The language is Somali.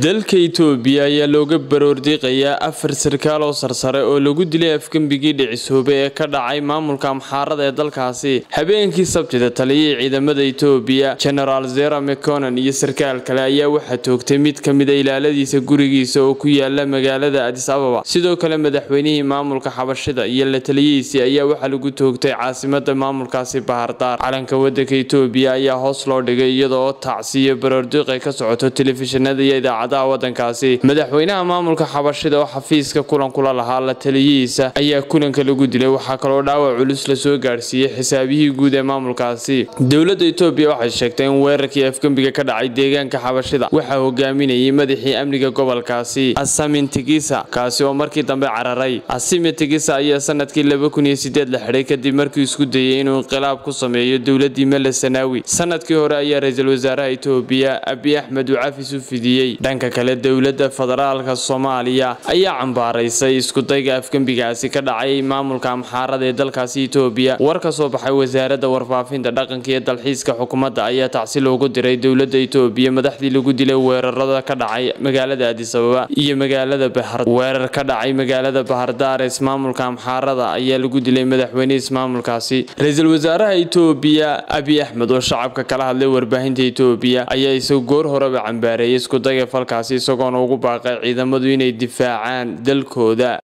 dalka itoobiya ayaa looga baroordiiqayaa afar sarkaal oo sarsare oo lagu dilay afgembigii dhicisoobe ee ka dhacay maamulka amxaarada ee dalkaasi habeenkii sabtida taliyihii ciidamada itoobiya genaraal zera meconan iyo sarkaal kale ayaa waxaa toogtay mid ka mida ilaaladiisa gurigiisa oo ku yaala magaalada adis ababa sidoo kale madaxweynihii maamulka xabashida iyo la taliyihiisii ayaa waxaa lagu toogtay caasimada maamulkaasi bahardaar calanka wadanka itoobiya ayaa hoos loo dhigay iyadoo tacsiyo baroordiiq ay ka socoto telefishinada iyo idaacadaha wadankaasi madaxweynaha maamulka xabashida oo xafiiska kulan kula lahaa la taliyihiisa ayaa kulanka lagu dilay waxaa kaloo dhaawac culus lasoo gaadhsiiyey xisaabihii guud ee maamulkaasi dowladda itoobiya waxay sheegtay in weerarkii afgembiga ka dhacay deegaanka xabashida waxaa hogaaminayay madaxii amniga gobolkaasi asamin tigisa kaasi oo markii dambe cararay asimi tigisa ayaa sanadkii la xidhay kadib markii isku dayay inuu inqilaab ku sameeyo dowladii mele sanaawi sanadkii hore ayaa ra-iisul wasaaraha itoobiya abi axmed uu cafis u fidiyey dhanka kale dowladda federaalka soomaaliya ayaa cambaaraysay iskudayga afgembigaasi ka dhacay maamulka amxaarada ee dalkaasi itoobiya war ka soo baxay wasaaradda warfaafinta dhaqanka iyo dalxiiska xukuumadda ayaa tacsi loogu diray dowladda itoobiya madaxdii lagu dilay weerarada ka dhacay magaalada adis ababa iyo magaalada bahar weerar ka dhacay magaalada bahardaar ee ismaamulka amxaarada ayaa lagu dilay madaxweyne ismaamulkaasi ra-iisul wasaaraha itoobiya abi axmed oo shacabka kala hadlay warbaahinta itoobiya ayaa isagu goor horeba cambaareeyay iskudayga falkaasi isagoona ugu baaqay ciidamadu inay difaacaan dalkooda